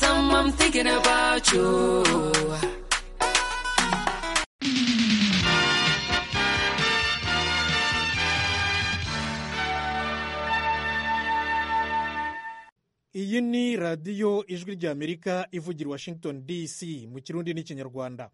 I'm thinking about you. iyi ni radiyo ijwi ry'amerika ivugira i washington dc mu kirundi n'ikinyarwanda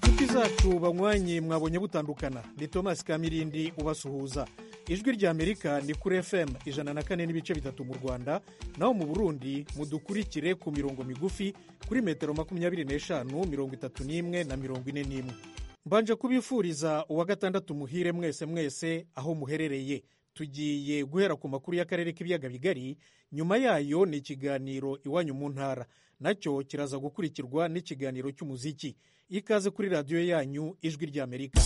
inshuti zacu banywanye mwabonye butandukana ni thomas kamirindi ubasuhuza ijwi ry'amerika ni kuri fm ijana na kane n'ibice bitatu mu rwanda naho mu burundi mudukurikire ku mirongo migufi kuri metero makumyabiri n'eshanu mirongo itatu n'imwe na mirongo ine n'imwe mbanje kubifuriza uwa gatandatu muhire mwese mwese aho muherereye tugiye guhera ku makuru y'akarere k'ibiyaga bigari nyuma yayo ni ikiganiro iwanyu mu ntara nacyo kiraza gukurikirwa n'ikiganiro cy'umuziki ikaze kuri radiyo yanyu ijwi ry'amerika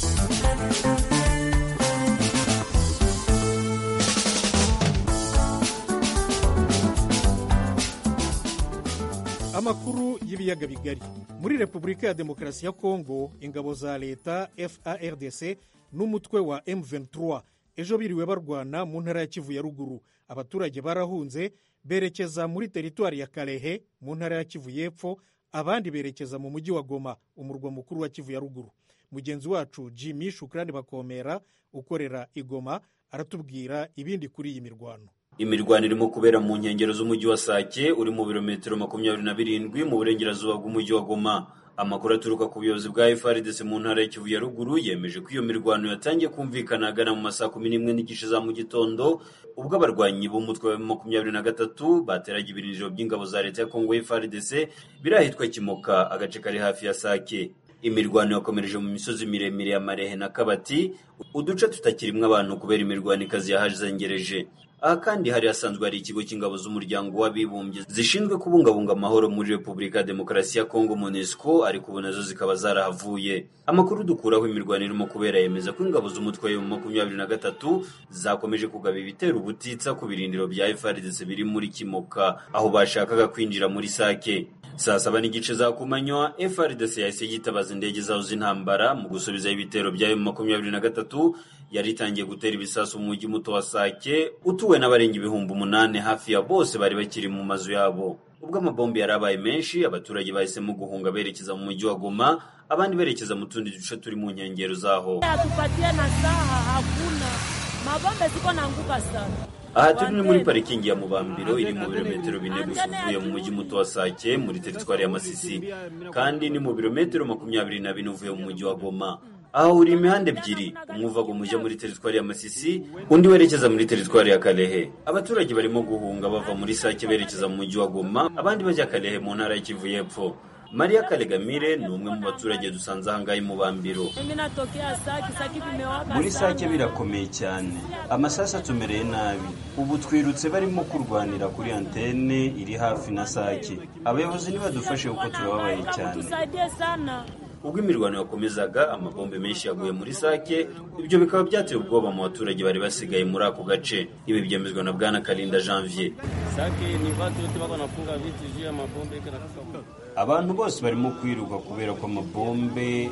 amakuru y'ibiyaga bigari muri repubulika ya demokarasi ya kongo ingabo za leta fardc n'umutwe wa m23 ejo biriwe barwana mu ntara ya kivu ya ruguru abaturage barahunze berekeza muri teritwari ya karehe mu ntara ya kivu y'epfo abandi berekeza mu mujyi wa goma umurwa mukuru wa kivu ya ruguru mugenzi wacu jimmy shukurani bakomera ukorera igoma aratubwira ibindi kuri iyi mirwano imirwano irimo kubera mu nkengero z'umujyi wa sake uri mu birometero makumyabiri na birindwi mu burengerazuba bw'umujyi wa goma amakuru aturuka ku buyobozi bwa frdc mu ntara ya kivu ya ruguru yemeje ko iyo mirwano yatangiye kumvikana agana mu masaa kumi n'imwe n'igice za mu gitondo ubwo abarwanyi b'umutwe wa makumyabiri na gatatu bateraga ibirindiro by'ingabo za leta ya kongo frdc biri ahitwa kimoka agace kari hafi ya sake imirwano yakomereje mu misozi miremire ya marehe na kabati uduce tutakirimwo abantu kubera imirwano ikazi yahazengereje aha kandi hari hasanzwe hari ikigo cy'ingabo z'umuryango w'abibumbye zishinzwe kubungabunga amahoro muri repubulika ya demokarasi ya kongo monesco ariko ubu nazo zikaba zarahavuye amakuru dukuraho imirwano irimo kubera yemeza ko ingabo z'umutwe wa makumyabiri na gatatu zakomeje kugaba ibitero ubutitsa ku birindiro bya frdc biri muri kimoka aho bashakaga kwinjira muri sake saa saba n'igice za kumanywa frdc yahise yitabaza indege zazo z'intambara mu gusubizaho ibitero byayo makumyabiri na gatatu yari itangiye gutera ibisasu mu mujyi muto wa sake utuwe n'abarenga ibihumbi umunani hafi ya bose bari bakiri mu mazu yabo ubwo amabombi yari abaye menshi abaturage bahisemo guhunga berekeza mu mujyi wa goma abandi berekeza mu tundi duce turi mu nkengero zaho hatupatie na saha hakuna mabombe ziko na nguka sana aha turi ni muri parikingi ya mubambiro iri mu birometero bine gusa uvuye mu mujyi muto wa sake muri teritwari ya masisi kandi ni mu birometero makumyabiri na bine uvuye mu mujyi wa goma aha uri imihanda ebyiri umwe uva mujya muri teritwari ya masisi undi werekeza muri teritwari ya karehe abaturage barimo guhunga bava muri sake berekeza mu mujyi wa goma abandi bajya karehe mu ntara y'ikivu y'epfo mariya karegamire ni umwe mu baturage dusanze ahangaha i mubambiro mimi natokea saki saki vimewaka muri sana. sake birakomeye cyane amasasu atumereye nabi ubu twirutse barimo kurwanira kuri antene iri hafi na sake abayobozi ntibadufashe kuko turababaye cyane tusaidie sana ubwo imirwano yakomezaga amabombe menshi yaguye muri sake ibyo bikaba byateye ubwoba mu baturage bari basigaye muri ako gace ibi byemezwa na bwana karinda janvier Sake ni watu wote wako wanafunga vitu juu ya mabombe kila kitu. abantu bose barimo kwiruka kubera ko amabombe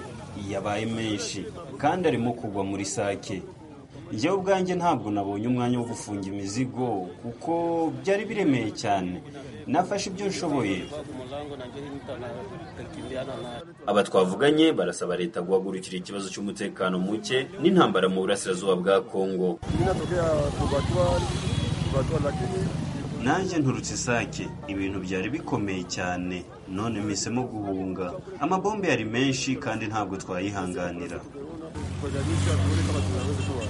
yabaye menshi kandi arimo kugwa muri sake njyewe ubwanjye ntabwo nabonye umwanya wo gufunga imizigo kuko byari biremeye cyane nafashe ibyo nshoboye Kwa mlango na njia hii mtu anakimbiana nayo. aba twavuganye barasaba leta guhagurukira ikibazo cy'umutekano muke n'intambara mu burasirazuba bwa kongo Mimi natokea Bubatuwa, Bubatuwa lakini nanjye nturutse isake ibintu byari bikomeye cyane none mpisemo guhunga amabombe yari menshi kandi ntabwo twayihanganira kujadisha tuone kama tunaweza kuwa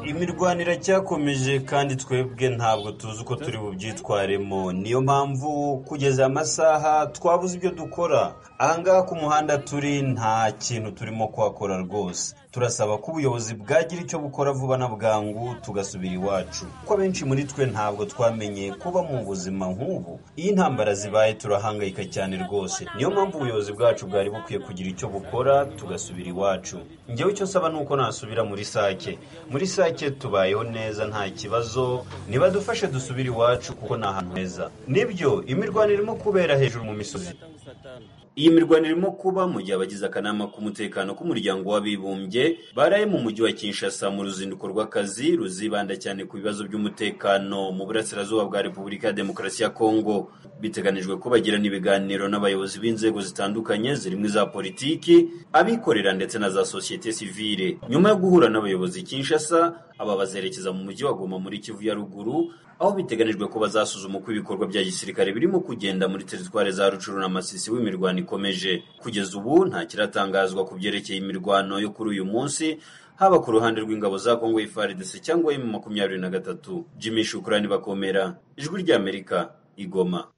imirwano iracyakomeje kandi twebwe ntabwo tuzi uko turi bubyitwaremo niyo mpamvu kugeza aya masaha twabuze ibyo dukora ahangaha ku muhanda turi nta kintu turimo kuhakora rwose turasaba ko ubuyobozi bwagira icyo bukora vuba na bwangu tugasubira iwacu kuko abenshi muri twe ntabwo twamenye kuba mu buzima nk'ubu iyo intambara zibaye turahangayika cyane rwose niyo mpamvu ubuyobozi bwacu bwari bukwiye kugira icyo bukora tugasubira iwacu njyewe icyo nsaba ni uko nasubira muri sake muri sake tubayeho neza nta kibazo nibadufashe dusubire iwacu kuko ni ahantu heza nibyo imirwano irimo kubera hejuru mu misozi saa tano. Iyi mirwano irimo kuba mu gihe abagize akanama k'umutekano k'umuryango w'abibumbye baraye mu mujyi wa Kinshasa mu ruzinduko rw'akazi ruzibanda cyane ku bibazo by'umutekano mu burasirazuba bwa Repubulika ya Demokarasi ya Kongo. Biteganijwe ko bagirana ibiganiro n'abayobozi b'inzego zitandukanye zirimo iza politiki, abikorera ndetse na za sosiyete sivile. Nyuma yo guhura n'abayobozi i Kinshasa, aba bazerekeza mu mujyi wa Goma muri Kivu ya Ruguru, aho biteganijwe ko bazasuzuma uko ibikorwa bya gisirikare birimo kugenda muri teritwari za Rucuru na Masisi w'imirwano ikomeje. Kugeza ubu nta kiratangazwa ku byerekeye imirwano yo kuri uyu munsi, haba ku ruhande rw'ingabo za Kongo FARDC cyangwa M makumyabiri na gatatu. Jimmy Shukrani Bakomera, Ijwi ry'Amerika, Igoma.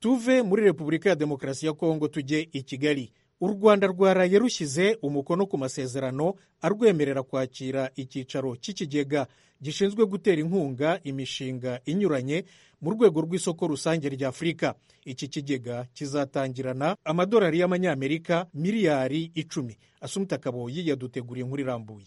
tuve muri repubulika ya demokarasi ya kongo tujye i kigali u rwanda rwaraye rushyize umukono ku masezerano arwemerera kwakira icyicaro cy'ikigega gishinzwe gutera inkunga imishinga inyuranye mu rwego rw'isoko rusange rya afurika iki kigega kizatangirana amadolari y'amanyamerika miliyari icumi asumuta kaboyi yaduteguriye inkuru irambuye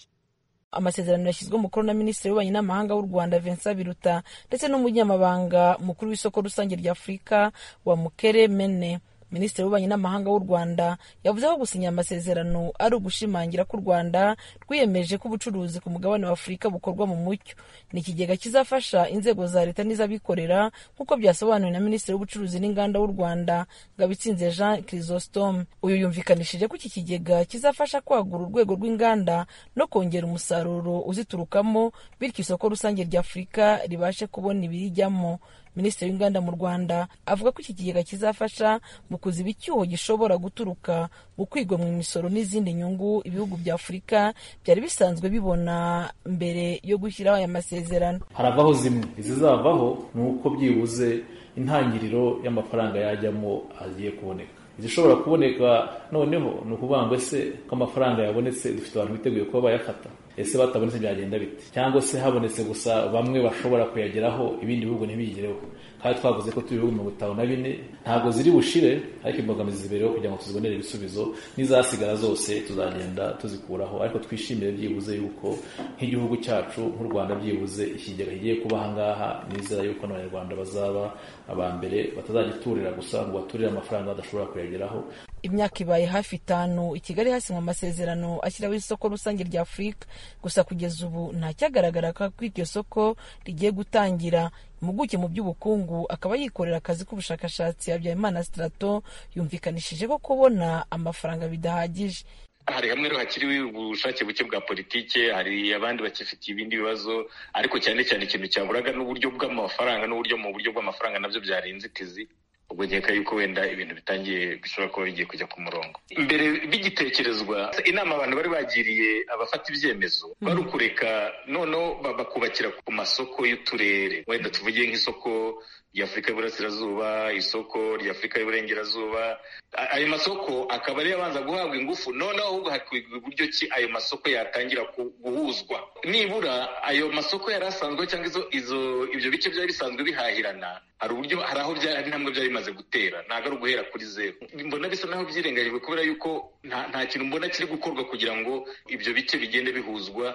amasezerano yashyizwe umukono na minisitiri w'ububanyi n'amahanga w'u rwanda vincent biruta ndetse n'umunyamabanga mukuru w'isoko rusange rya afurika wa mukere mene minisitiri w'ububanyi n'amahanga w'u rwanda yavuze ko gusinya aya masezerano ari ugushimangira ko u rwanda rwiyemeje ko ubucuruzi ku mugabane wa afurika bukorwa mu mucyo ni ikigega kizafasha inzego za leta n'iz'abikorera nk'uko byasobanuwe na minisitiri w'ubucuruzi n'inganda w'u rwanda ngabitsinze jean chrysostome uyu yumvikanishije ko iki kigega kizafasha kwagura urwego rw'inganda no kongera umusaruro uziturukamo bityo isoko rusange rya afurika ribashe kubona ibirijyamo minisitiri w'inganda mu rwanda avuga ko iki kigega kizafasha mu kuziba icyuho gishobora guturuka mu kwigomwa imisoro n'izindi nyungu ibihugu bya afurika byari bisanzwe bibona mbere yo gushyiraho aya masezerano haravaho zimwe izizavaho ni uko byibuze intangiriro y'amafaranga yajyamo agiye kuboneka izishobora kuboneka noneho ni ukuvuga ngo ese ko amafaranga yabonetse dufite abantu biteguye kuba bayafata ese batabonetse byagenda bite cyangwa se habonetse gusa bamwe bashobora kuyageraho ibindi bihugu ntibiyigereho kandi twavuze ko turi ibihugu mirongo itanu na bine ntabwo ziri bushire ariko imbogamizi zibereho kugira ngo tuzibonere ibisubizo n'izasigara zose tuzagenda tuzikuraho ariko twishimire byibuze yuko nk'igihugu cyacu nk'u rwanda byibuze ikigega kigiye kuba aha ngaha nizera yuko n'abanyarwanda bazaba aba mbere batazagiturira gusa ngo baturire amafaranga badashobora kuyageraho imyaka ibaye hafi itanu i kigali hasinywa amasezerano ashyiraho isoko rusange rya afurika gusa kugeza ubu ntacyagaragara ko iryo soko rigiye gutangira impuguke mu by'ubukungu akaba yikorera akazi k'ubushakashatsi habyarimana sitarato yumvikanishije ko kubona amafaranga bidahagije hari hamwe rero hakiriwe ubushake buke bwa politike hari abandi bakifitiye ibindi bibazo ariko cyane cyane ikintu cyaburaga n'uburyo bw'amafaranga n'uburyo mu buryo bw'amafaranga nabyo byari inzitizi ubwo nkeka yuko wenda ibintu bitangiye bishobora kuba bigiye kujya ku murongo mbere bigitekerezwa inama abantu bari bagiriye abafata ibyemezo bari ukureka noneho ba- bakubakira ku masoko y'uturere wenda tuvuge nk'isoko ry'afurika y'uburasirazuba isoko ry'afurika y'uburengerazuba A- ayo masoko akaba ariyo abanza guhabwa ingufu noneho ahubwo hakwigwa uburyo ki ayo masoko yatangira ku- guhuzwa nibura ayo masoko yari asanzwe cyangwa izo izo ibyo bice byari bisanzwe bihahirana hari uburyo hari aho bya- hari intambwe byari bimaze gutera ntabwo ari uguhera kuri zeru mbona bisa naho byirengagijwe kubera yuko nta nta kintu mbona kiri gukorwa kugira ngo ibyo bice bigende bihuzwa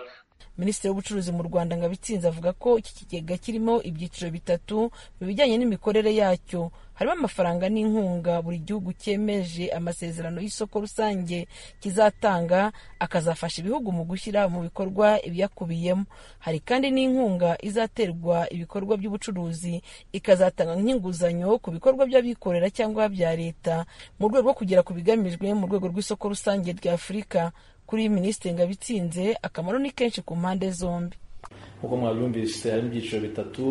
minisitiri w'ubucuruzi mu rwanda ngabitsinze avuga ko iki kigega kirimo ibyiciro bitatu mu bijyanye n'imikorere yacyo harimo amafaranga n'inkunga buri gihugu cyemeje amasezerano y'isoko rusange kizatanga akazafasha ibihugu mu gushyira mu bikorwa ibiyakubiyemo hari kandi n'inkunga izaterwa ibikorwa by'ubucuruzi ikazatanga nk'inguzanyo ku bikorwa by'abikorera cyangwa bya leta mu rwego rwo kugera ku bigamijwe mu rwego rw'isoko rusange rya afurika kuri iyi minisitiri ngabitsinze akamaro ni kenshi ku mpande zombi nk'uko mwabyumvise harimo ibyiciro bitatu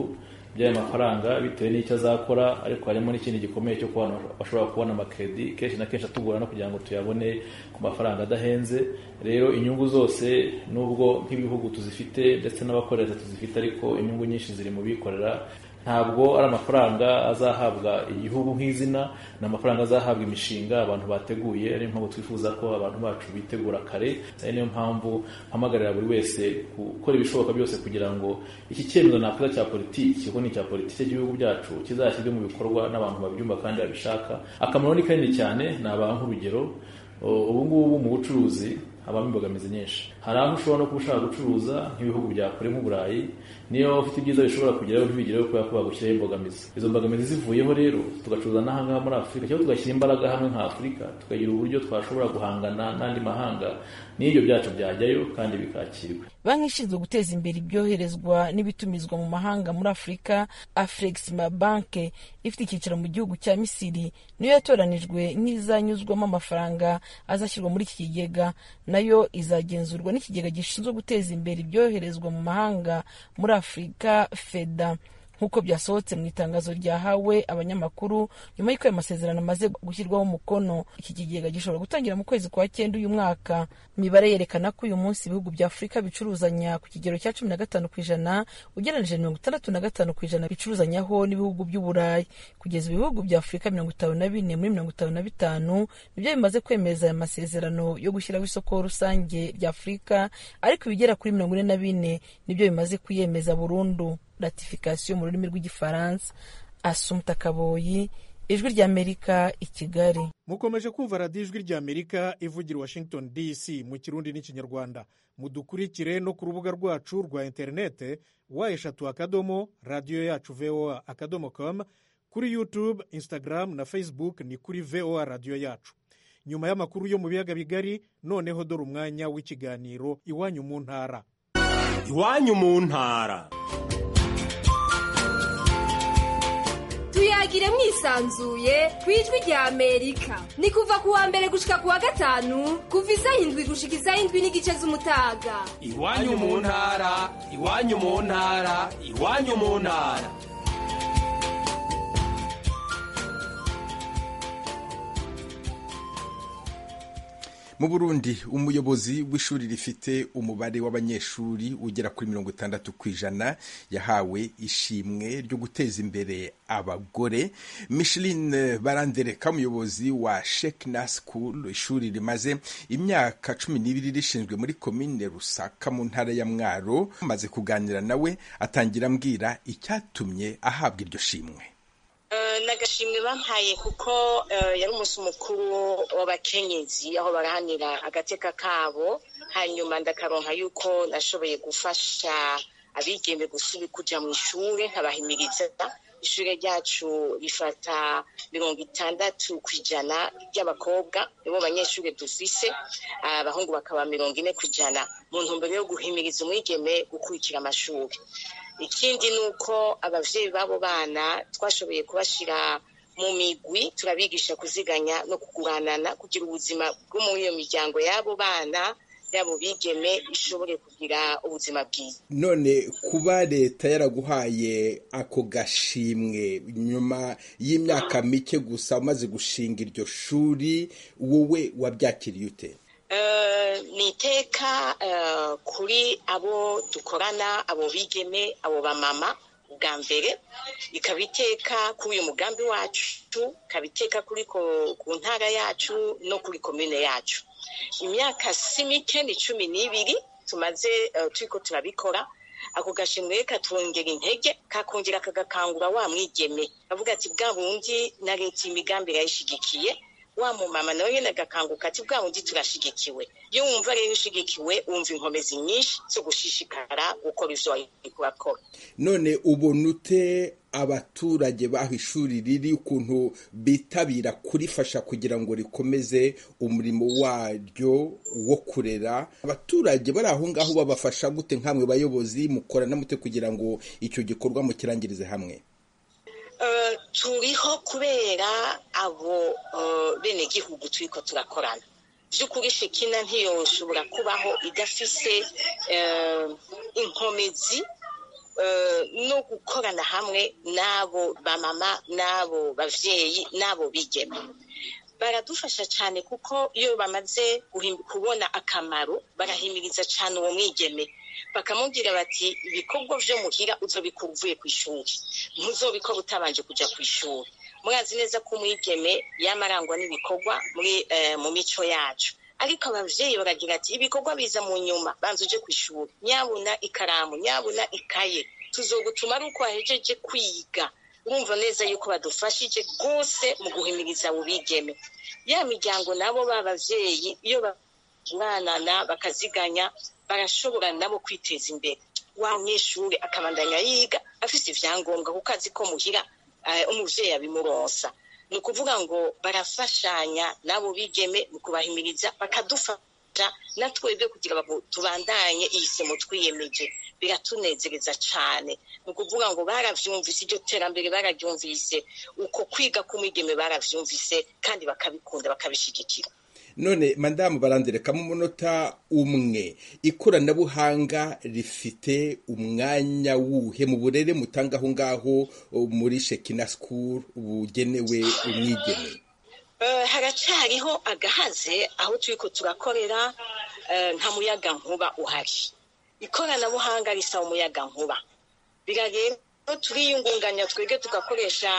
by'ayo mafaranga bitewe n'icyo azakora ariko harimo n'ikindi gikomeye cyo kubona bashobora kubona amakredi kenshi na kenshi atugora no kugira ngo tuyabone ku mafaranga adahenze rero inyungu zose nubwo nk'ibihugu tuzifite ndetse n'abakorera tuzifite ariko inyungu nyinshi ziri mu bikorera ntabwo ari amafaranga azahabwa igihugu nk'izina ni amafaranga azahabwa imishinga abantu bateguye ari mpamvu twifuza ko abantu bacu bitegura kare ari niyo mpamvu mpamagarira buri wese gukora ibishoboka byose kugira ngo iki cyemezo nakoze cya politiki kuko ni icya politiki cy'igihugu byacu kizashyirwe mu bikorwa n'abantu babyumva kandi babishaka akamaro ni kanini cyane ni abantu urugero ubu ngubu mu bucuruzi habamo imbogamizi nyinshi hari aho ushobora no kuba ushaka gucuruza nk'ibihugu bya kure nk'uburayi niyo waba ufite ibyiza bishobora kugeraho ntibigereho kubera ko bagushyiraho imbogamizi izo mbogamizi zivuyeho rero tugacuruza n'ahangaha muri afurika cyangwa tugashyira imbaraga hamwe nka afurika tukagira uburyo twashobora guhangana n'andi mahanga n'ibyo byacu byajyayo kandi bikakirwa banki ishinzwe guteza imbere ibyoherezwa n'ibitumizwa mu mahanga muri afurika afurexima banke ifite icyicaro mu gihugu cya misiri niyo yatoranijwe nk'izanyuzwamo amafaranga azashyirwa muri iki kigega nayo izagenzurwa n'ikigega gishinzwe guteza imbere ibyoherezwa mu mahanga muri afurika feda nk'uko byasohotse mu itangazo ryahawe abanyamakuru nyuma y'uko ayo masezerano amaze gushyirwaho umukono iki kigega gishobora gutangira mu kwezi kwa cyenda uyu mwaka imibare yerekana ko uyu munsi ibihugu bya afurika bicuruzanya ku kigero cya cumi na gatanu ku ijana ugereranyije na mirongo itandatu na gatanu ku ijana bicuruzanyaho n'ibihugu by'uburayi kugeza ibihugu bya afurika mirongo itanu na bine muri mirongo itanu na bitanu nibyo bimaze kwemeza aya masezerano yo gushyiraho isoko rusange rya afurika ariko ibigera kuri mirongo ine na bine nibyo bimaze kuyemeza burundu ratifikasiyo mu rurimi rw'igifaransa asumta kaboyi ijwi ry'amerika i kigali mukomeje kumva radiyo ijwi ry'amerika ivugira washington dc mu kirundi n'ikinyarwanda mudukurikire no ku rubuga rwacu rwa interinete wa eshatu akadomo radiyo yacu voa akadomo com kuri youtube instagram na facebook ni kuri voa radiyo yacu nyuma y'amakuru yo mu biyaga bigari noneho dore umwanya w'ikiganiro iwanyu mu ntara iwanyu mu ntara tuyagire mwisanzuye ku ijwi rya amerika ni kuva ku wa mbere gushika ku wa gatanu kuva izayindwi gushika izayindwi n'igice z'umutaga iwanyu mu ntara iwanyu mu ntara iwanyu mu ntara mu burundi umuyobozi w'ishuri rifite umubare w'abanyeshuri ugera kuri mirongo itandatu ku ijana yahawe ishimwe ryo guteza imbere abagore mishiline barandereka umuyobozi wa shekina sikuru ishuri rimaze imyaka cumi n'ibiri rishinzwe muri komine rusaka mu ntara ya mwaro amaze kuganira nawe atangira ambwira icyatumye ahabwa iryo shimwe nagashimwe bampaye kuko yari umunsi mukuru w'abakenyezi aho barahanira agateka kabo hanyuma ndakaronka yuko nashoboye gufasha abigembe gusubira kujya mu ishuri nkabahimiriza ishuri ryacu rifata mirongo itandatu ku ijana ry'abakobwa nibo banyeshuri dufise abahungu bakaba mirongo ine ku ijana mu ntumbero yo guhimiriza umwigeme gukurikira amashuri ikindi ni uko ababyeyi b'abo bana twashoboye kubashyira mu migwi turabigisha kuziganya no kuguranana kugira ubuzima bwo muri iyo miryango y'abo bana yabo bigeme ishobore kugira ubuzima bwiza none kuba leta yaraguhaye ako gashimwe nyuma y'imyaka mike gusa umaze gushinga iryo shuri wowe wabyakiriye ute ni iteka kuri abo dukorana abo bigeme abo bamama bwa mbere ikaba iteka kuri uyu mugambi wacu ikaba iteka kuri ku ntara yacu no kuri komine yacu imyaka si mike ni cumi n'ibiri tumaze turi ko turabikora ako gashimwe katwongera intege kakongera kagakangura wa mwigeme avuga ati bwa bundi na leta imigambi irayishyigikiye wa mumama nawe nyine agakanguka ati bwa bundi turashigikiwe iyo wumva rero ushigikiwe wumva inkomezi nyinshi zo gushishikara gukora ibyo wari kurakora none ubona ute abaturage baho ishuri riri ukuntu bitabira kurifasha kugira ngo rikomeze umurimo waryo wo kurera abaturage bari aho ngaho babafasha gute nk'amwe bayobozi mukorana mute kugira ngo icyo gikorwa mukirangirize hamwe turiho kubera abo benegihugu turi ko turakorana by'ukuri shekina ntiyoshobora kubaho idafise inkomezi no gukorana hamwe n'abo bamama n'abo babyeyi n'abo bigeme baradufasha cyane kuko iyo bamaze kubona akamaro barahimiriza cyane uwo mwigeme bakamubwira bati ibikorwa byo muhira uzobikora uvuye ku ishuri ntuzobikora utabanje kujya ku ishuri murazi neza ko umwigeme yaba arangwa n'ibikorwa mu mico yacu ariko ababyeyi baragira ati ibikorwa biza mu nyuma banza uje ku ishuri nyabuna ikaramu nyabuna ikaye tuzogutuma ari uko wahejeje kwiga urumva neza yuko badufashije rwose mu guhimiriza ubigeme ya miryango nabo bababyeyi iyo barananana bakaziganya barashobora nabo kwiteza imbere wa mweshuri akabandanya yiga afite ibyangombwa kuko azi ko muhira eh, umubyeyi abimuronsa ni ukuvuga ngo barafashanya nabo bigeme mu kubahimiriza bakadufasha na twebwe kugira ngo tubandanye iyi somo twiyemeje biratunegereza cyane ni ukuvuga ngo barabyumvise iryo terambere bararyumvise uko kwiga k'umwigeme barabyumvise kandi bakabikunda bakabishyigikira none madamu baranderekamo umunota umwe ikoranabuhanga rifite umwanya wuhe mu burere mutanga aho ngaho muri shekina sikuru bugenewe umwigeme Eh, haracyariho agahaze aho turi ko turakorera eh, nta muyaga nkuba uhari ikoranabuhanga risaba umuyaga nkuba biragenda turiyungunganya twebwe tugakoresha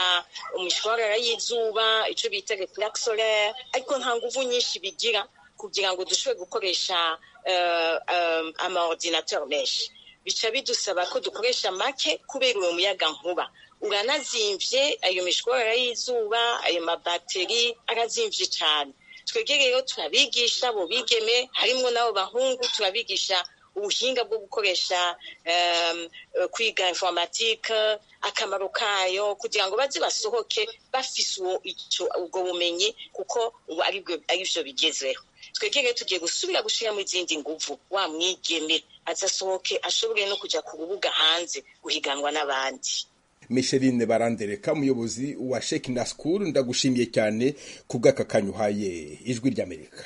imishwarara y'izuba icyo bita reflex solaire ariko nta nguvu nyinshi bigira kugira ngo dushobore gukoresha eh, eh, amaordinateur menshi bica bidusaba ko dukoresha make kubera uwo muyaga nkuba uranazimvye ayo mishwarara y'izuba ayo mabateri arazimvye cyane twebwe rero turabigisha bo bigeme harimwo n'abo bahungu turabigisha ubuhinga bwo gukoresha em, eh, kwiga informatike akamaro kayo kugira ngo baze basohoke bafise uwo ico ubwo bumenyi kuko ubu aribwo- arivyo bigezweho twebwe rero tugiye gusubira gushiramo izindi nguvu wa mwigeme azasohoke ashobore no kuja ku rubuga hanze guhiganwa n'abandi misherine barandereka umuyobozi wa shekina sikuru ndagushimiye cyane ku bw'akakanyu uhaye ijwi ry'amerika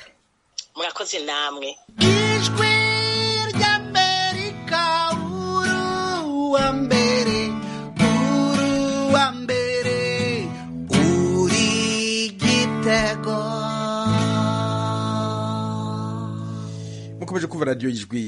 murakoze namwe ijwi ry'amerika uruwa mbere uruwa mbere uri gitego mukomeje kuva radiyo ijwi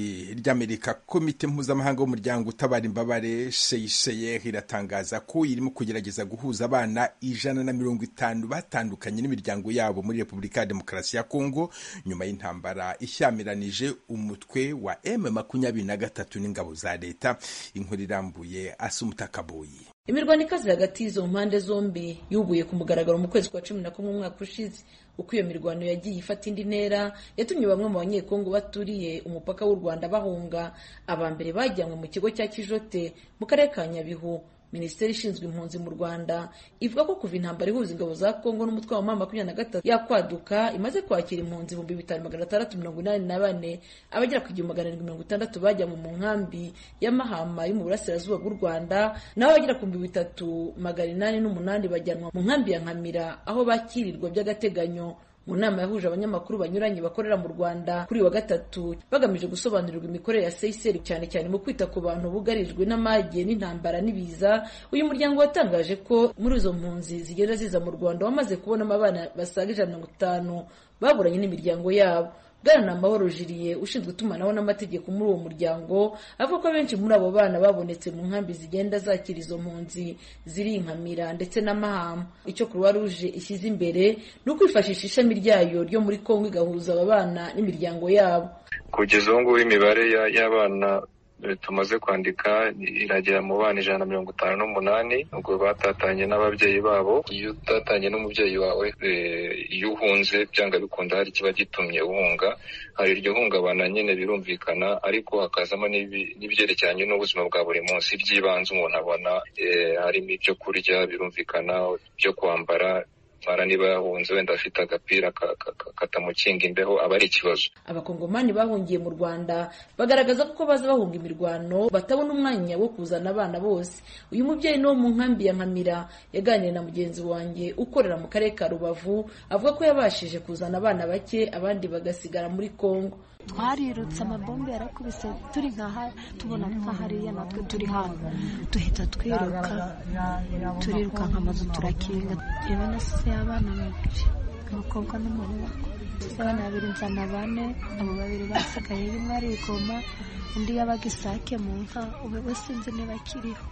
ry'amerika komite mpuzamahanga w'umuryango utabara imbabare sheyisheyer iratangaza ko irimo kugerageza guhuza abana ijana na mirongo itanu batandukanye n'imiryango yabo muri repubulika ya demokarasi ya kongo nyuma y'intambara ishyamiranyije umutwe wa m makumyabiri na gatatu n'ingabo za leta inkuru irambuye asa umutakaboyi imirwano ikaze hagati y'izo mpande zombi yubuye ku mugaragaro mu kwezi kwa cumi na kumwe umwaka ushize uko iyo mirwano yagiye ifata indi ntera yatumye bamwe mu banyekongo baturiye umupaka w'u rwanda bahunga aba mbere bajyanywe mu kigo cya kijote mu karere ka nyabihu minisiteri ishinzwe impunzi mu rwanda ivuga ko kuva intambara ihuza ingabo za kongo n'umutwe wa mama makumyabiri na gatatu yakwaduka imaze kwakira impunzi ibihumbi bitanu magana atandatu mirongo inani na bane abagera ku igihumbi magana arindwi mirongo itandatu bajyanywe mu nkambi y'amahama yo mu burasirazuba bw'u rwanda naho abagera ku bihumbi bitatu magana inani n'umunani bajyanwa mu nkambi ya nkamira aho bakirirwa by'agateganyo mu nama yahuje abanyamakuru banyuranye bakorera mu rwanda kuri uyu wa gatatu bagamije gusobanurirwa imikorere ya seyiseri cyane cyane mu kwita ku bantu bugarijwe n'amage n'intambara n'ibiza uyu muryango watangaje ko muri izo mpunzi zigenda ziza mu rwanda wamaze kubonamo abana basaga ijana na mirongo itanu baburanye n'imiryango yabo bwana ni amahoro jiriye ushinzwe itumanaho n'amategeko muri uwo muryango avuga ko benshi muri abo bana babonetse mu nkambi zigenda zakira izo mpunzi ziri i nkamira ndetse n'amahama icyo croix rouge ishyize imbere ni ukwifashisha ishami ryayo ryo muri kongo igahuza aba bana n'imiryango yabo kugeza ubu ngubu imibare ya- y'abana eh, tumaze kwandika iragera mu bana ijana na mirongo itanu n'umunani ubwo batatanye n'ababyeyi babo iyo utatanye n'umubyeyi wawe eh, iyo uhunze byanga bikunda hari ikiba gitumye uhunga hari iryo hungabana nyine birumvikana ariko hakazamo n'ibi- n'ibyerekeranye n'ubuzima bwa buri munsi by'ibanze umuntu abona eh, harimo ibyo kurya birumvikana ibyo kwambara mara niba yahunze wenda afite agapira ka- ka- ka- katamukinga imbeho aba ari ikibazo abakongomani bahungiye mu rwanda bagaragaza ko uko baza bahunga imirwano batabona umwanya wo kuzana abana bose uyu mubyeyi ni wo mu nkambi ya nkamira yaganiriye na mugenzi wanjye ukorera mu karere ka rubavu avuga ko yabashije kuzana abana bake abandi bagasigara muri kongo twarirutse amabombe yarakubise turi nkaha tubona nkahariya natwe turi hano duhita twiruka turiruka nk'amazu turakinga yewe nasize abana babiri umukobwa n'umuhungu nasize abana babiri nzana bane abo babiri basigaye rimwe arigoma undi yabaga isake mu nka ubu we sinzi niba akiriho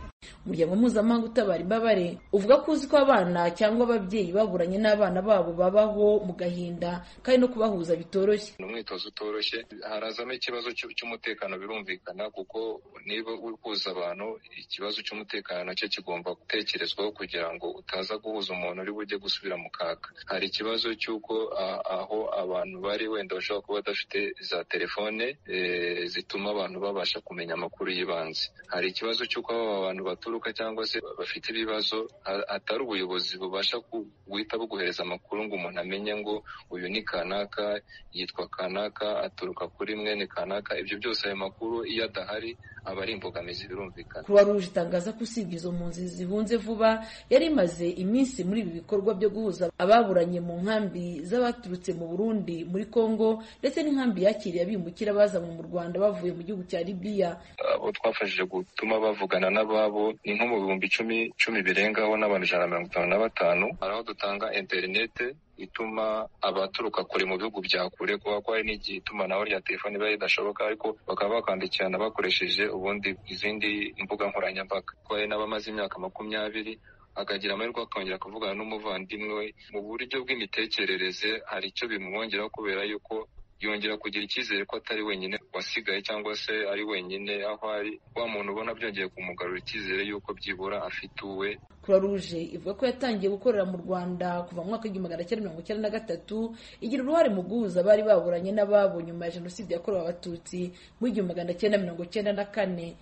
umuryango mpuzamahanga utabara imbabare uvuga ko uzi ko abana cyangwa ababyeyi baburanye n'abana babo babaho mu gahinda kandi no kubahuza bitoroshye ni umwitozo utoroshye harazamo ikibazo cy'u- cy'umutekano birumvikana kuko niba uri kuza abantu ikibazo cy'umutekano nacyo kigomba gutekerezwaho kugira ngo utaza guhuza umuntu uri bujye gusubira mu kaga hari ikibazo cy'uko a- aho abantu bari wenda bashobora kuba badafite za telefone eh, zituma abantu babasha kumenya amakuru y'ibanze hari ikibazo cy'uko aho abantu baturuka cyangwa se bafite ibibazo ha- hatari ubuyobozi bubasha ku- guhita buguhereza amakuru ngo umuntu amenye ngo uyu ni kanaka yitwa kanaka aturuka kuri mwene kanaka ibyo byose ayo makuru iyo adahari aba ari imbogamizi birumvikana Croix Rouge itangaza ko usibye izo mpunzi zihunze vuba yari imaze iminsi muri ibi bikorwa byo guhuza ababuranye mu nkambi z'abaturutse mu Burundi muri Congo ndetse n'inkambi yakiriye abimukira bazanywe mu Rwanda bavuye mu gihugu cya Libya abo twafashije gutuma bavugana n'ababo ni nko mu bihumbi icumi icumi birengaho n'abantu ijana na mirongo itanu na batanu hari aho dutanga interinete ituma abaturuka kure mu bihugu bya kure kuba ko hari n'igihe itumanaho rya telefoni biba ridashoboka ariko bakaba bakandikirana bakoresheje ubundi izindi mbuga nkoranyambaga ko hari n'abamaze imyaka makumyabiri akagira amahirwe akongera kuvugana n'umuvandimwe we mu buryo bw'imitekerereze hari icyo bimwongeraho kubera yuko yongera kugira icyizere ko atari wenyine wasigaye cyangwa se ari wenyine aho ari wa muntu ubona byongeye kumugarura icyizere yuko byibura afite uwe Croix Rouge ivuga ko yatangiye gukorera mu Rwanda kuva mu mwaka w'igihumbi magana cyenda mirongo icyenda na gatatu igira uruhare mu guhuza abari baburanye n'ababo nyuma ya jenoside yakorewe abatutsi mu igihumbi magana cyenda mirongo cyenda na kane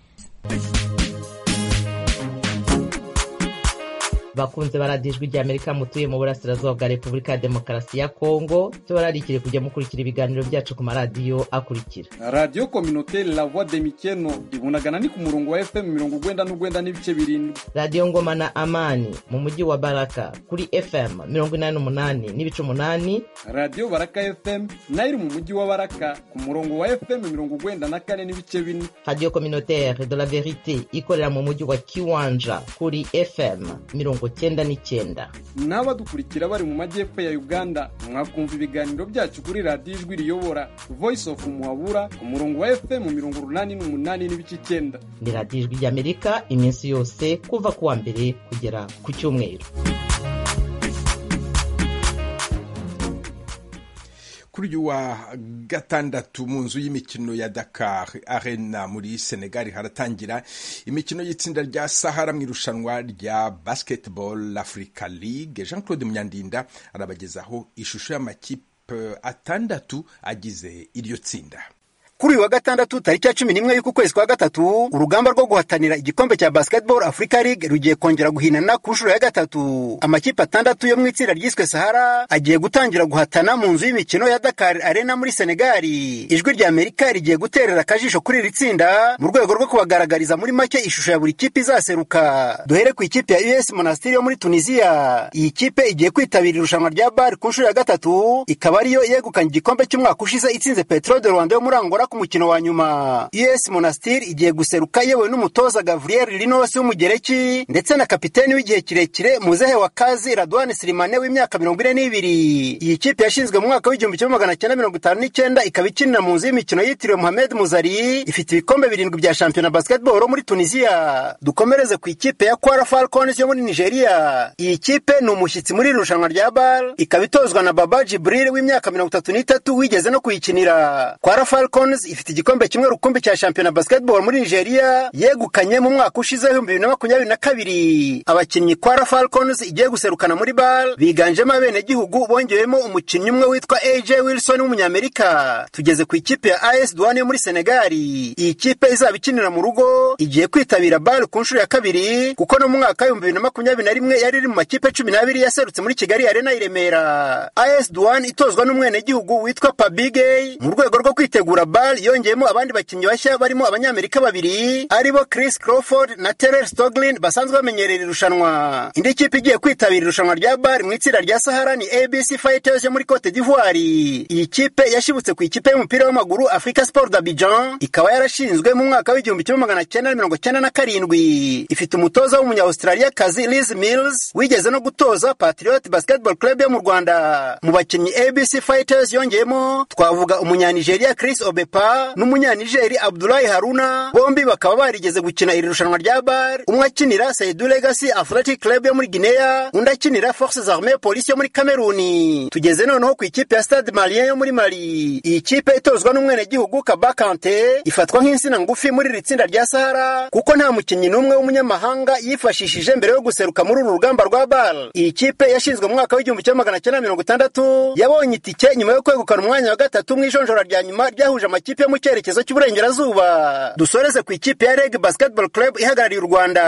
bakunze baradijwe rya amerika mutuye mu burasirazuba bwa repubulika ya demokarasi ya kongo tubararikire kujya mukurikira ibiganiro byacu ku maradiyo akurikira radiyo kominote la voix de mikeno ibunagana ni ku murongo wa fm mirongo ugwenda n'ugwenda n'ibice birindwi radiyo ngoma na amani mu mujyi wa baraka kuri fm mirongo inani n'umunani n'ibice umunani radiyo baraka fm nayo iri mu mujyi wa baraka ku murongo wa fm mirongo ugwenda na kane n'ibice bine radiyo communautaire de la verite ikorera mu mujyi wa kiwanja kuri fm mirongo cyenda n'icyenda n'abadukurikira bari mu majyepfo ya uganda mwakumva ibiganiro byacu kuri radiyo ijwi riyobora voice of muhabura ku murongo wa fm mirongo urunani n'umunani n'ibice icyenda ni radiyo ijwi rya amerika iminsi yose kuva ku wa mbere kugera ku cyumweru kuri uyu wa gatandatu mu nzu y'imikino ya Dakar Arena muri Senegal haratangira imikino y'itsinda rya Sahara mu irushanwa rya Basketball Africa League Jean Claude Munyandinda arabagezaho ishusho y'amakipe atandatu agize iryo tsinda kuri uyu wa gatandatu tariki ya cumi n'imwe y'uku kwezi kwa gatatu urugamba rwo guhatanira igikombe cya basketball africa league rugiye kongera guhinana ku nshuro ya gatatu amakipe atandatu yo mu itsinda ryiswe sahara agiye gutangira guhatana mu nzu y'imikino ya dakar arena muri senegali ijwi rya amerika rigiye guterera akajisho kuri iri tsinda mu rwego rwo kubagaragariza muri make ishusho ya buri kipe izaseruka duhere ku ikipe ya us monastiri yo muri tunisiya iyi kipe igiye kwitabira irushanwa rya bari ku nshuro ya gatatu ikaba ariyo yegukanye igikombe cy'umwaka ushize itsinze petro de rwanda yo muri angola ku mukino wa nyuma us monastiri igiye guseruka yewe n'umutoza gavriyel rinosi w'umugereki ndetse na kapiteni w'igihe kirekire muzehe wa kazi radwan sirimane w'imyaka mirongo ine n'ibiri iyi kipe yashinzwe mu mwaka w'igihumbi kimwe magana cyenda mirongo itanu n'icyenda ikaba ikinira mu nzu y'imikino yitiriwe mohamed muzari ifite ibikombe birindwi bya shampiyona basketball muri tunisiya dukomereze ku ikipe ya kwara falcons yo muri nigeria iyi kipe ni umushyitsi muri iri rushanwa rya bal ikaba itozwa na baba jibril w'imyaka mirongo itatu n'itatu wigeze no kuyikinira kwara falcons ifite igikombe kimwe rukumbi cya shampiyona basketball muri nigeria yegukanye mu mwaka ushize w'ibihumbi bibiri na makumyabiri na kabiri abakinnyi kwara falcons igiye guserukana muri bal biganjemo abenegihugu bongewemo umukinnyi umwe witwa aj wilson w'umunyamerika tugeze ku ikipe ya as duwane yo muri senegali iyi kipe izaba ikinira mu rugo igiye kwitabira bal ku nshuro ya kabiri kuko no mu mwaka w'ibihumbi bibiri na makumyabiri na rimwe yari iri mu makipe cumi n'abiri yaserutse muri kigali arena i remera as duwane itozwa n'umwenegihugu witwa pabigey mu rwego rwo kwitegura bal yongeyemo abandi bakinnyi bashya barimo abanyamerika babiri aribo chris crawford na terrell stoglin basanzwe bamenyerera irushanwa indi kipe igiye kwitabira irushanwa rya bal mu itsinda rya sahara ni abc fighters yo muri cote d'ivoire iyi kipe yashibutse ku ikipe y'umupira w'amaguru africa sport d'abidjan ikaba yarashinzwe mu mwaka w'igihumbi kimwe magana cyenda na mirongo cyenda na karindwi ifite umutoza w'umunya-australia kazi liz mills wigeze no gutoza patriot basketball club yo mu rwanda mu bakinnyi abc fighters yongeyemo twavuga umunya-nigeria chris obe Depa n'umunyanigeri Abdullahi Haruna bombi bakaba barigeze gukina iri rushanwa rya bar umwe akinira Saidu Legacy Athletic Club yo muri Guinea undi akinira Forces Armées Police yo muri Cameroon tugeze noneho ku ikipe ya Stade Malien yo muri Mali iyi kipe itozwa n'umwenegihugu Kaba Kante ifatwa nk'insina ngufi muri iri tsinda rya Sahara kuko nta mukinnyi n'umwe w'umunyamahanga yifashishije mbere yo guseruka muri uru rugamba rwa bar iyi kipe yashinzwe mu mwaka w'igihumbi kimwe magana cyenda mirongo itandatu yabonye itike nyuma yo kwegukana umwanya wa gatatu mu ijonjora rya nyuma ryahuje amakipe yo mu cyerekezo cy'uburengerazuba dusoreze ku ikipe ya reg basketball club ihagarariye u rwanda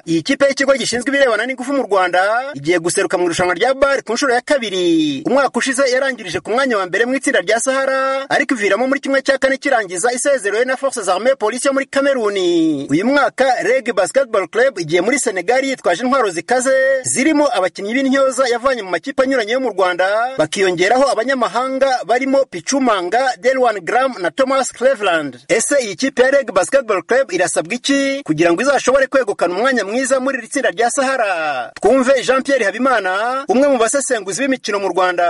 iyi kipe y'ikigo gishinzwe ibirebana n'ingufu mu rwanda igiye guseruka mu irushanwa rya bar ku nshuro ya kabiri umwaka ushize yarangirije ku mwanya wa mbere mu itsinda rya sahara ariko iviramo muri kimwe cya kane kirangiza isezerewe na forces armee polisi yo muri kameruni uyu mwaka reg basketball club igiye muri senegali yitwaje intwaro zikaze zirimo abakinnyi b'intyoza yavanye mu makipe anyuranye yo mu rwanda bakiyongeraho abanyamahanga barimo picumanga delwan gram na thomas cleveland ese iyi kipe ya reg basketball club irasabwa iki kugira ngo izashobore kwegukana umwanya mwiza muri iri tsinda rya sahara twumve jean pierre habimana umwe mu basesenguzi b'imikino mu rwanda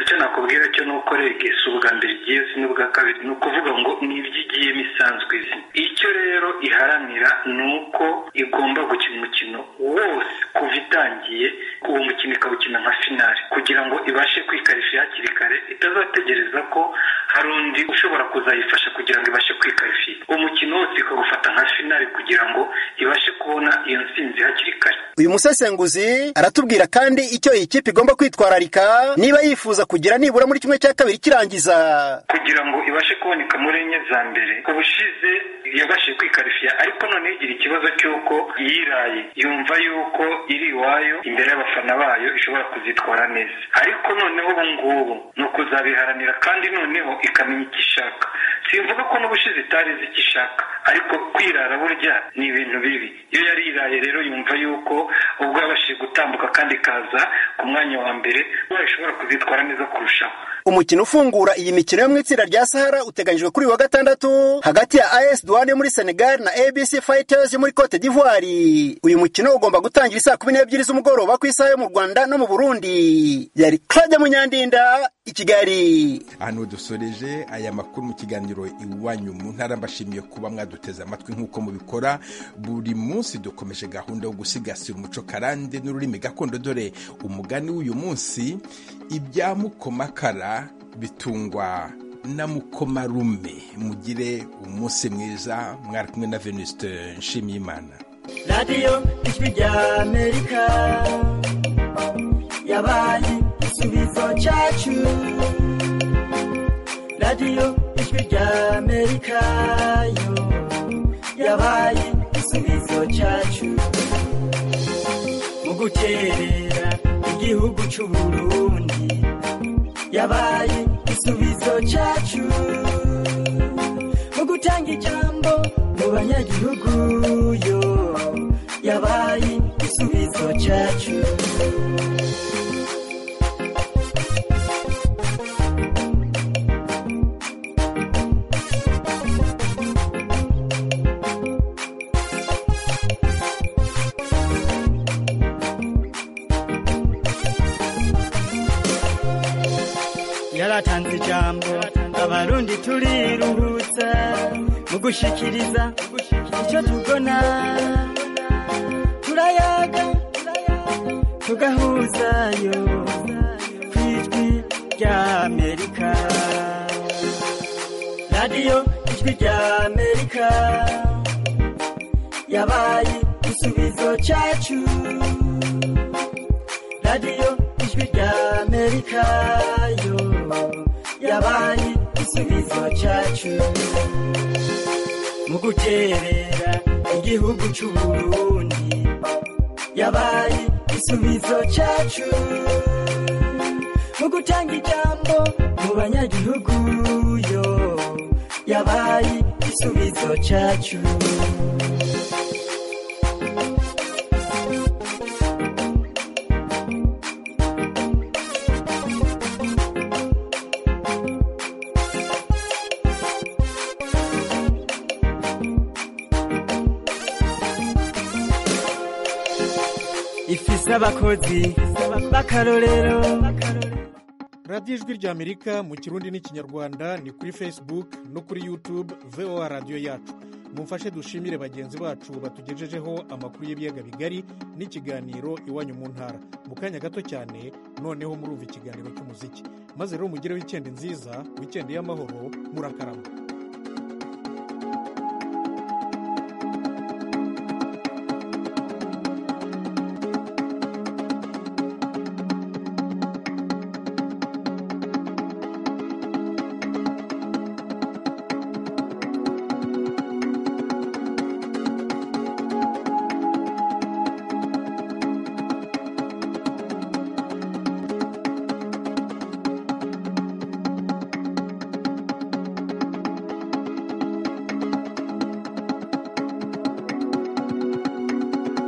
icyo nakubwira cyo ni uko reg si ubwa mbere igiye si n'ubwa kabiri ni ukuvuga ngo ni ibyo igiyemo isanzwe izi icyo rero iharanira ni uko igomba gukina umukino wose kuva itangiye uwo mukino ikawukina nka finari kugira ngo ibashe kwikarisha hakiri kare itazategereza ko hari undi ushobora kuzayifasha kugira ngo ibashe kwikarifiya umukino wose ikawufata nka finari kugira ngo ibashe kubona iyo nsinzi hakiri kare uyu musesenguzi aratubwira kandi icyo iyi kipe igomba kwitwararika niba yifuza kugira nibura muri kimwe cya kabiri kirangiza kugira ngo ibashe kuboneka muri enye za mbere ubushize yabashije kwikarifiya ariko noneho igira ikibazo cy'uko yiraye yumva yuko iri iwayo imbere y'abafana bayo ishobora kuzitwara neza ariko noneho ubu ngubu ni ukuzabiharanira kandi noneho ikamenya icyo ishaka simvuga ko n'ubushize itari izi icyo ishaka ariko kwirara burya ni ibintu bibi iyo yari iraye rero yumva yuko ubwo yabashije gutambuka kandi ikaza ku mwanya wa mbere ubaye ishobora kuzitwara neza kurushaho umukino ufungura iyi mikino yo mu itsinda rya sahara uteganyijwe kuri uyu wa gatandatu hagati ya as duwane yo muri senegal na abc fighters yo muri cote d'ivoire uyu mukino ugomba gutangira isaa kumi n'ebyiri z'umugoroba ku isaha yo mu rwanda no mu burundi yari claudia munyandinda i kigali hano dusoreje aya makuru mu kiganiro iwanyu mu ntara mbashimiye kuba mwaduteze amatwi nk'uko mubikora buri munsi dukomeje gahunda yo gusigasira umuco karande n'ururimi gakondo dore umugani w'uyu munsi ibya mukomakara bitungwa na mukomarume mugire umunsi mwiza mwari kumwe na venuste nshimiyimana radiyo ijwi ry'amerika yabaye igisubizo cyacu radiyo ijwi ry'amerika yo yabaye igisubizo cyacu mu guterera igihugu cy'u Burundi yabaye igisubizo cyacu mu gutanga ijambo mu banyagihugu yo yabaye igisubizo cyacu yaratanze ijambo abarundi turiruhutsa mu gushikiriza icyo tubona turayaga tugahuzayo ku ijwi ry'amerika radiyo ijwi ry'amerika yabaye igisubizo cyacu radiyo ijwi ry'amerika yo yabaye igisubizo cyacu mu guterera igihugu cy'u Burundi yabaye igisubizo cyacu mu gutanga ijambo mu banyagihugu yo yabaye igisubizo cyacu ifise abakozi b'akarorero radiyo ijwi ry'amerika mu kirundi n'ikinyarwanda ni kuri facebook no kuri youtube voa radiyo yacu mumfashe dushimire bagenzi bacu batugejejeho amakuru y'ibiyaga bigari n'ikiganiro iwanyu mu ntara mu kanya gato cyane noneho murumva ikiganiro cy'umuziki maze rero mugireho wikendi nziza wikendi y'amahoro murakarama